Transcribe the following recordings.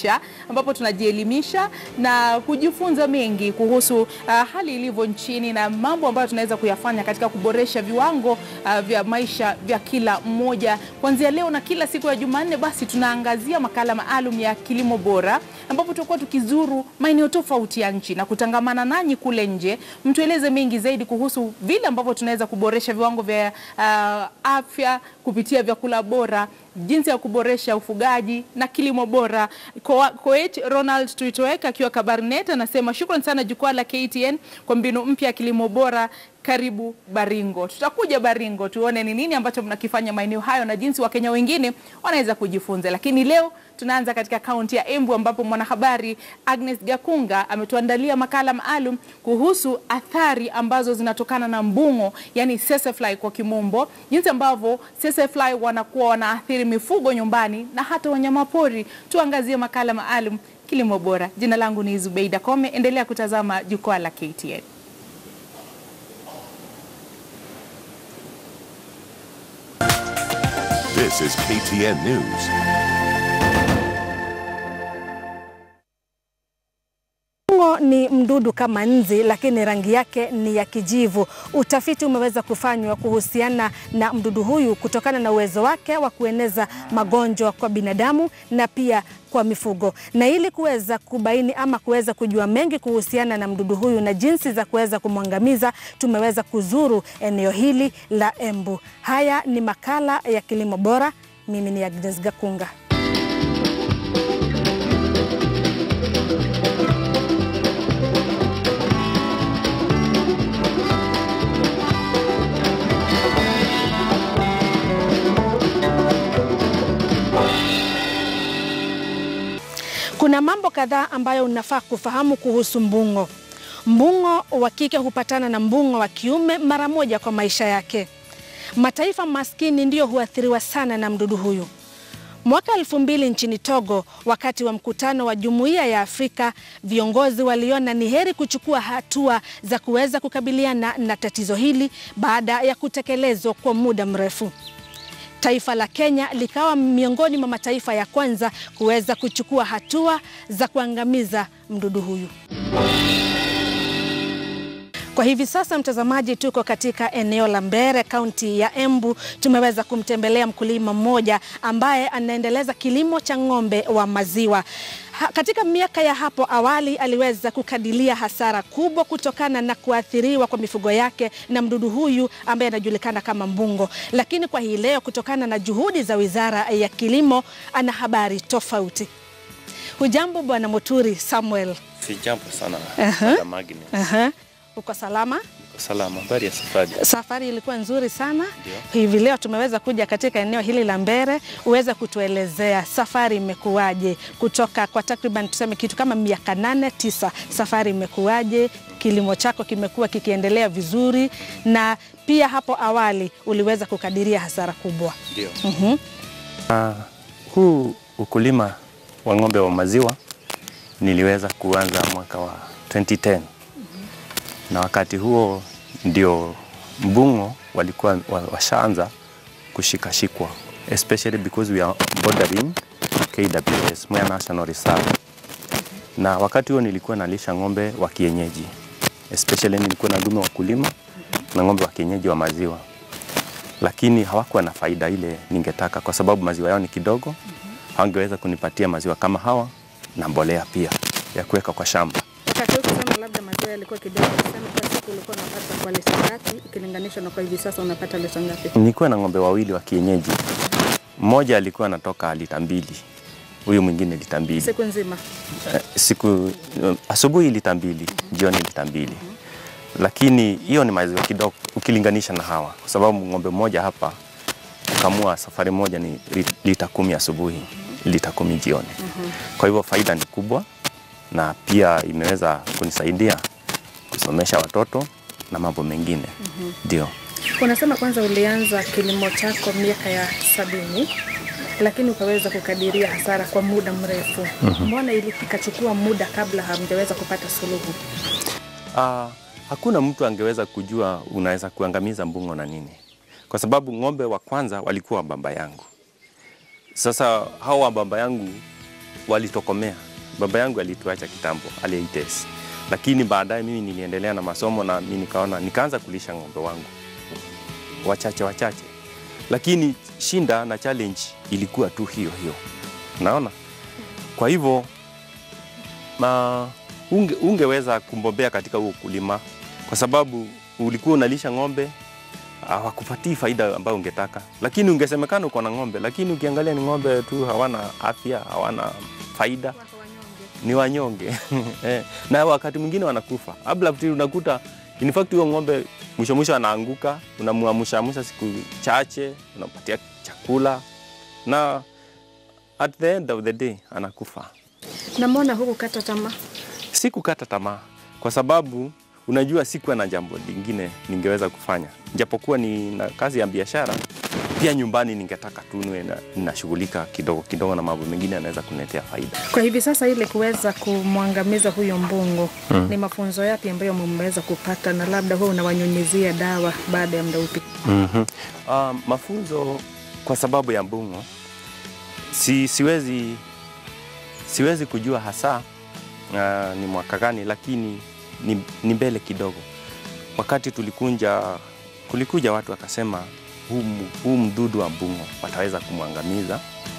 Nature ambapo tunajielimisha na kujifunza mengi kuhusu uh, hali ilivyo nchini na mambo ambayo tunaweza kuyafanya katika kuboresha viwango uh, vya maisha vya kila mmoja. Kuanzia leo na kila siku ya Jumanne, basi tunaangazia makala maalum ya kilimo bora ambapo tutakuwa tukizuru maeneo tofauti ya nchi na kutangamana nanyi kule nje, mtueleze mengi zaidi kuhusu vile ambavyo tunaweza kuboresha viwango vya uh, afya kupitia vyakula bora, jinsi ya kuboresha ufugaji na kilimo bora. Ko- Koech Ronald Tuitoek akiwa Kabarnet anasema shukran sana jukwaa la KTN kwa mbinu mpya ya kilimo bora. Karibu Baringo. Tutakuja Baringo tuone ni nini ambacho mnakifanya maeneo hayo na jinsi Wakenya wengine wanaweza kujifunza. Lakini leo tunaanza katika kaunti ya Embu ambapo mwanahabari Agnes Gakunga ametuandalia makala maalum kuhusu athari ambazo zinatokana na mbung'o, yani sesefly kwa kimombo, jinsi ambavyo sesefly wanakuwa wanaathiri mifugo nyumbani na hata wanyamapori. Tuangazie makala maalum kilimo bora. Jina langu ni Zubeida Kome, endelea kutazama jukwaa la KTN. This is KTN News. Mbung'o ni mdudu kama nzi, lakini rangi yake ni ya kijivu. Utafiti umeweza kufanywa kuhusiana na mdudu huyu kutokana na uwezo wake wa kueneza magonjwa kwa binadamu na pia kwa mifugo. Na ili kuweza kubaini ama kuweza kujua mengi kuhusiana na mdudu huyu na jinsi za kuweza kumwangamiza, tumeweza kuzuru eneo hili la Embu. Haya ni makala ya kilimo bora. Mimi ni Agnes Gakunga. Kuna mambo kadhaa ambayo unafaa kufahamu kuhusu mbung'o. Mbung'o wa kike hupatana na mbung'o wa kiume mara moja kwa maisha yake. Mataifa maskini ndiyo huathiriwa sana na mdudu huyu. Mwaka elfu mbili nchini Togo, wakati wa mkutano wa Jumuiya ya Afrika, viongozi waliona ni heri kuchukua hatua za kuweza kukabiliana na tatizo hili baada ya kutekelezwa kwa muda mrefu. Taifa la Kenya likawa miongoni mwa mataifa ya kwanza kuweza kuchukua hatua za kuangamiza mdudu huyu. Kwa hivi sasa, mtazamaji, tuko katika eneo la Mbere, kaunti ya Embu. Tumeweza kumtembelea mkulima mmoja ambaye anaendeleza kilimo cha ng'ombe wa maziwa. Ha, katika miaka ya hapo awali aliweza kukadiria hasara kubwa kutokana na kuathiriwa kwa mifugo yake na mdudu huyu ambaye anajulikana kama mbungo, lakini kwa hii leo kutokana na juhudi za Wizara ya Kilimo ana habari tofauti. Hujambo Bwana Muturi Samuel? Si jambo sana Aha. Madam Magni. Aha. Uko salama? Uko salama. Habari ya safari? Safari ilikuwa nzuri sana. Ndio. Hivi leo tumeweza kuja katika eneo hili la Mbere, uweze kutuelezea safari imekuwaje kutoka kwa takriban tuseme kitu kama miaka nane tisa, safari imekuwaje? Kilimo chako kimekuwa kikiendelea vizuri, na pia hapo awali uliweza kukadiria hasara kubwa. Ndio. Mhm. Ah, huu ukulima wa ng'ombe wa maziwa niliweza kuanza mwaka wa 2010 na wakati huo ndio mbung'o walikuwa wa- washaanza kushikashikwa especially because we are bordering KWS, Mwea National Reserve. Na wakati huo nilikuwa nalisha ng'ombe wa kienyeji especially nilikuwa na dume wa kulima na ng'ombe wa kienyeji wa maziwa lakini hawakuwa na faida ile ningetaka, kwa sababu maziwa yao ni kidogo. Hawangeweza kunipatia maziwa kama hawa na mbolea pia ya kuweka kwa shamba. Wakati huo kusema labda maziwa yalikuwa kidogo, tuseme kwa siku ulikuwa unapata kwa lita ngapi ikilinganishwa na kwa hivi sasa unapata lita ngapi? Nilikuwa na ng'ombe wawili wa kienyeji, mmoja alikuwa anatoka lita mbili, huyu mwingine lita mbili Siku nzima. Eh, siku eh, asubuhi lita mbili, jioni lita mbili. Lakini hiyo ni maziwa kidogo ukilinganisha na hawa, kwa sababu ng'ombe mmoja hapa kukamua safari moja ni lit- lita kumi asubuhi, lita kumi jioni. Kwa hivyo faida ni kubwa, na pia imeweza kunisaidia kusomesha watoto na mambo mengine ndio. Unasema kwanza ulianza kilimo chako miaka ya sabini lakini ukaweza kukadiria hasara kwa muda mrefu. Mbona ili ikachukua muda kabla hamjaweza kupata suluhu? Ah, hakuna mtu angeweza kujua unaweza kuangamiza mbung'o na nini, kwa sababu ng'ombe wa kwanza walikuwa wa baba yangu. Sasa hao wa baba yangu walitokomea. Baba yangu alituacha kitambo, aliites, lakini baadaye mimi niliendelea na masomo na mimi nikaona, nikaanza kulisha ng'ombe wangu wachache wachache, lakini shinda na challenge ilikuwa tu hiyo hiyo, naona. Kwa hivyo ma, unge, ungeweza kumbobea katika huo ukulima kwa sababu ulikuwa unalisha ng'ombe hawakupatii faida ambayo ungetaka, lakini ungesemekana uko na ng'ombe, lakini ukiangalia ni ng'ombe tu, hawana afya, hawana faida, ni wanyonge Eh, na wakati mwingine wanakufa. Abla unakuta in fact huyo ng'ombe mwisho mwisho anaanguka, unamuamsha siku chache, unampatia chakula na at the end of the day anakufa. Na mbona hukukata tamaa? Sikukata tamaa kwa sababu unajua sikuwa na jambo lingine ningeweza kufanya, japokuwa ni na kazi ya biashara pia nyumbani ningetaka tu niwe na- ninashughulika kidogo kidogo na mambo mengine yanaweza kuniletea faida. Kwa hivi sasa, ili kuweza kumwangamiza huyo mbungo ni mafunzo yapi ambayo mmeweza kupata, na labda huwa unawanyunyizia dawa baada ya muda upi? mm Uh, mafunzo kwa sababu ya mbung'o si, siwezi, siwezi kujua hasa uh, ni mwaka gani, lakini ni, ni mbele kidogo. Wakati tulikunja, kulikuja watu wakasema huu, mu- huu mdudu wa mbung'o wataweza kumwangamiza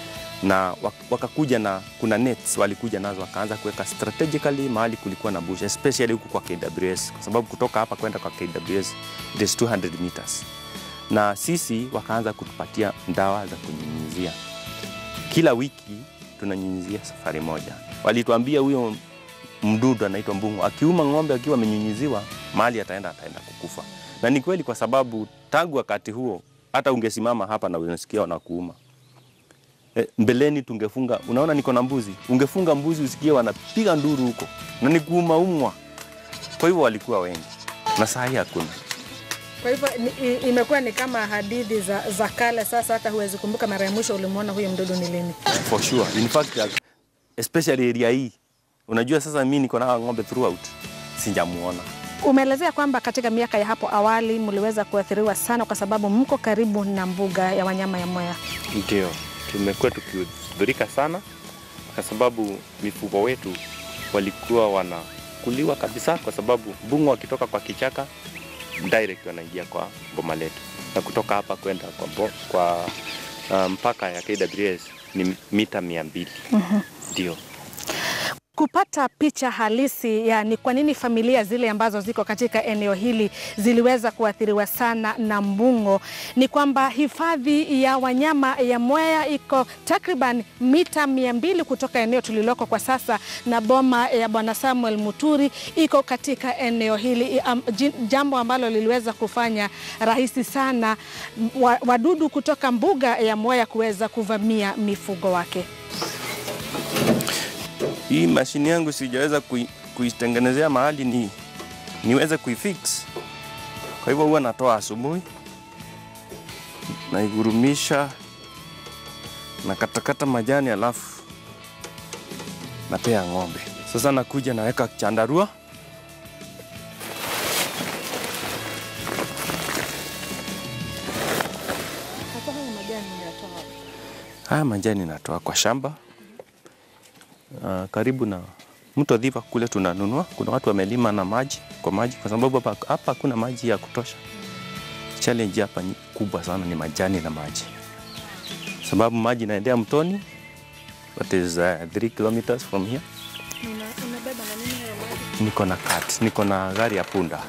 na wak- wakakuja na kuna nets walikuja nazo wakaanza kuweka strategically mahali kulikuwa na bush especially huku kwa KWS kwa sababu kutoka hapa kwenda kwa KWS it is 200 meters na sisi wakaanza kutupatia dawa za kunyunyizia kila wiki tunanyunyizia safari moja. Walituambia huyo mdudu anaitwa mbung'o akiuma ng'ombe akiwa amenyunyiziwa mahali ataenda ataenda kukufa, na ni kweli, kwa sababu tangu wakati huo hata ungesimama hapa na unasikia wanakuuma. E, mbeleni tungefunga, unaona niko na mbuzi, ungefunga mbuzi usikie wanapiga nduru huko na ni kuuma umwa. Kwa hivyo walikuwa wengi na saa hii hakuna. Kwa hivyo ni- i- imekuwa ni kama hadithi za, za kale. Sasa hata huwezi kumbuka mara ya mwisho ulimwona huyo mdudu ni lini. For sure. In fact, uh, especially area hii. Unajua sasa mimi niko na hawa ng'ombe throughout. Sijamuona. Umeelezea kwamba katika miaka ya hapo awali mliweza kuathiriwa sana kwa sababu mko karibu na mbuga ya wanyama ya Mwea. Ndio. Tumekuwa tukihudhurika sana kwa sababu mifugo wetu walikuwa wanakuliwa kabisa kwa sababu mbung'o wakitoka kwa kichaka direct wanaingia kwa boma letu. Na kutoka hapa kwenda kwa, bo, kwa uh, mpaka ya KWS ni mita mia mbili. Ndio. Kupata picha halisi ya ni kwa nini familia zile ambazo ziko katika eneo hili ziliweza kuathiriwa sana na mbung'o, ni kwamba hifadhi ya wanyama ya Mwea iko takriban mita mia mbili kutoka eneo tuliloko kwa sasa, na boma ya Bwana Samuel Muturi iko katika eneo hili, am- ji- jambo ambalo liliweza kufanya rahisi sana wa- wadudu kutoka mbuga ya Mwea kuweza kuvamia mifugo wake. Hii mashini yangu sijaweza kui, kuitengenezea mahali ni niweze kuifix. Kwa hivyo huwa natoa asubuhi, naigurumisha, nakatakata majani, alafu napea ng'ombe. Sasa nakuja naweka chandarua haya majani natoa kwa shamba uh, karibu na mto Dhiva kule tunanunua. Kuna watu wamelima na maji kwa maji, kwa sababu hapa hapa hakuna maji ya kutosha. Challenge hapa ni kubwa sana ni majani na maji, sababu maji inaendea mtoni, what is uh, 3 kilometers from here. Niko na cart, niko na gari ya punda.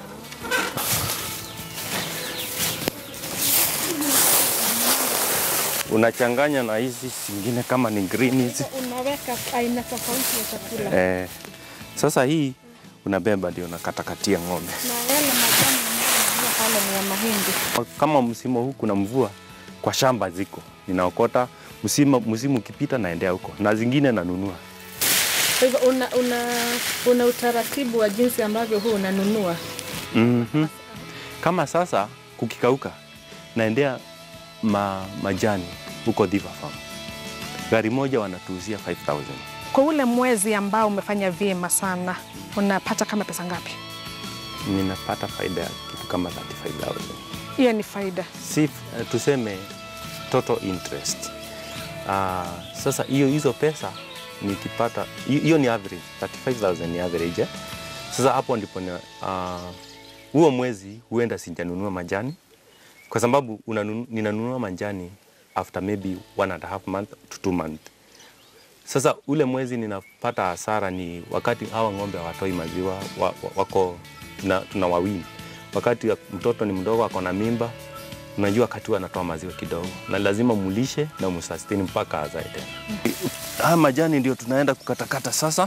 Unachanganya na hizi zingine kama ni green hizi Unaweka aina tofauti ya chakula Eh, sasa hii unabeba ndio unakatakatia ng'ombe. na yale majani ambayo pale ni ya mahindi. Kama msimu huu kuna mvua, kwa shamba ziko ninaokota, msimu msimu ukipita naendea huko, na zingine nanunua. Kwa hivyo una, una, una utaratibu wa jinsi ambavyo huu unanunua. mm Kama sasa kukikauka, naendea ma, majani huko Dhiva Farm, gari moja wanatuuzia 5000 Kwa ule mwezi ambao umefanya vyema sana, unapata kama pesa ngapi? ninapata faida ya kitu kama 35000 Hiyo ni faida. si uh, tuseme total interest. Uh, sasa hiyo hizo pesa nikipata hi- hiyo ni average 35000 ni average eh? Sasa hapo ndipo ni, ah, huo mwezi huenda sijanunua majani kwa sababu unanunu, ninanunua majani after maybe one and a half month to two month. Sasa ule mwezi ninapata hasara ni wakati hawa ng'ombe hawatoi maziwa wa, wa, wako tuna, tuna wawili. Wakati ya- mtoto ni mdogo ako na mimba, unajua wakati huo anatoa maziwa kidogo, na lazima mulishe na musustini mpaka azae tena. Haya majani ndio tunaenda kukatakata sasa.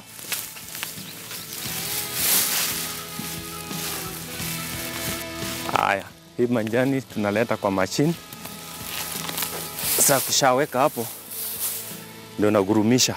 Haya, hii majani tunaleta kwa mashine. Sasa kushaweka hapo, ndio nagurumisha.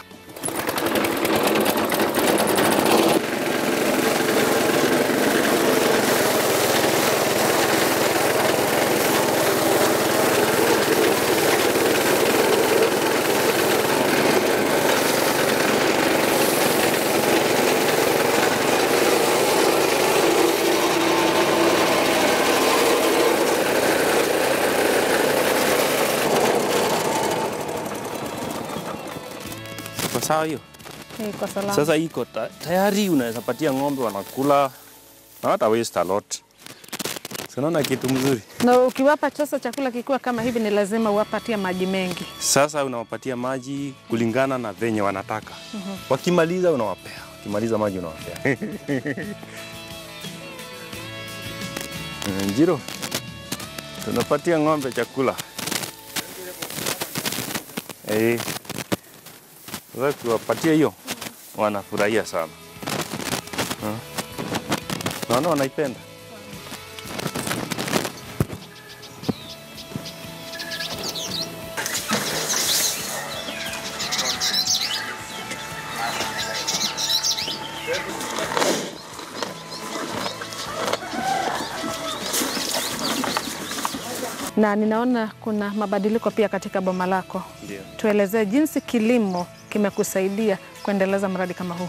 Iko sawa hiyo? Iko salama. Sasa hii iko ta- tayari, unaweza patia ng'ombe wanakula na hata waste a lot. Si unaona kitu mzuri? Na ukiwapa sasa chakula kikiwa kama hivi, ni lazima uwapatie maji mengi. Sasa unawapatia maji kulingana na venye wanataka. Wakimaliza unawapea, wakimaliza maji unawapea. Eh, Njiro, tunapatia ng'ombe chakula. Eh, sasa tuwapatie hiyo, wanafurahia sana. Hmm. Naona wanaipenda. Na ninaona kuna mabadiliko pia katika boma lako. Ndio. Tuelezee jinsi kilimo kimekusaidia kuendeleza mradi kama huu.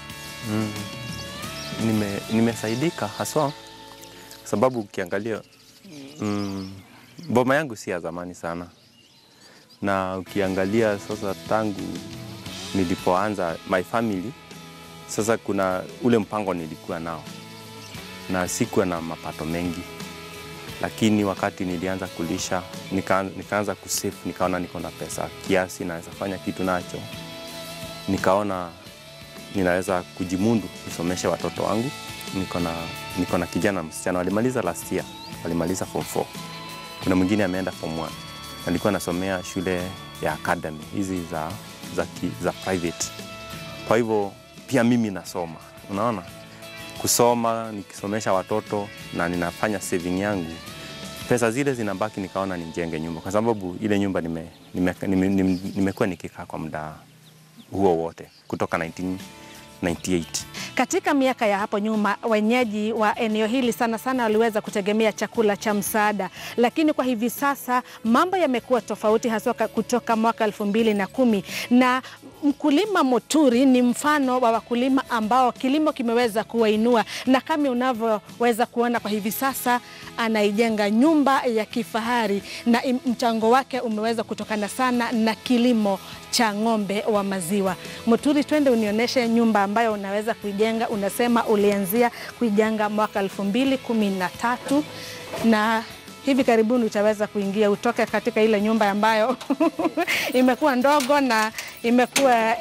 nime, nimesaidika haswa sababu ukiangalia mm, boma yangu si ya zamani sana, na ukiangalia sasa tangu nilipoanza my family, sasa kuna ule mpango nilikuwa nao na sikuwa na mapato mengi, lakini wakati nilianza kulisha nika, nikaanza kusave, nikaona niko na pesa kiasi naweza fanya kitu nacho, nikaona ninaweza kujimundu nisomeshe watoto wangu. Niko na niko na kijana msichana walimaliza last year, walimaliza form 4. Kuna mwingine ameenda form 1. Alikuwa anasomea shule ya academy hizi za, za, ki, za private. Kwa hivyo pia mimi nasoma, unaona, kusoma nikisomesha watoto na ninafanya saving yangu, pesa zile zinabaki, nikaona nijenge nyumba, kwa sababu ile nyumba nimekuwa nime, nime, nime, nimekuwa nikikaa kwa muda huo wote kutoka 1998. Katika miaka ya hapo nyuma, wenyeji wa eneo hili sana sana waliweza kutegemea chakula cha msaada, lakini kwa hivi sasa mambo yamekuwa tofauti, haswa ka- kutoka mwaka elfu mbili na kumi na mkulima Muturi ni mfano wa wakulima ambao kilimo kimeweza kuwainua, na kama unavyoweza kuona kwa hivi sasa anaijenga nyumba ya kifahari na im- mchango wake umeweza kutokana sana na kilimo cha ng'ombe wa maziwa. Muturi, twende unionyeshe nyumba ambayo unaweza kuijenga. Unasema ulianzia kuijenga mwaka elfu mbili kumi na tatu na hivi karibuni utaweza kuingia utoke katika ile nyumba ambayo imekuwa ndogo na imekuwa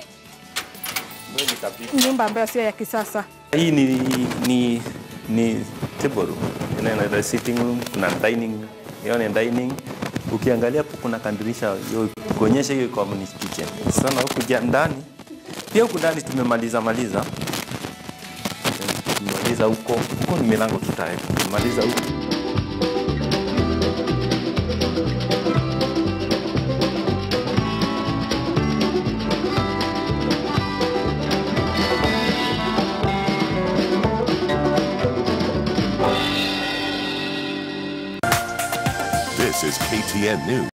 nyumba ambayo sio ya kisasa. Hii ni, ni, ni table room. Ina- ina sitting room, kuna dining, hiyo ni dining. Ukiangalia hapo kuna kandirisha hiyo kuonyesha hiyo community kitchen. Sana huku ja- ndani pia huku ndani tumemaliza maliza tumemaliza huko huko ni milango tutaweka tumemaliza huko This is KTN News.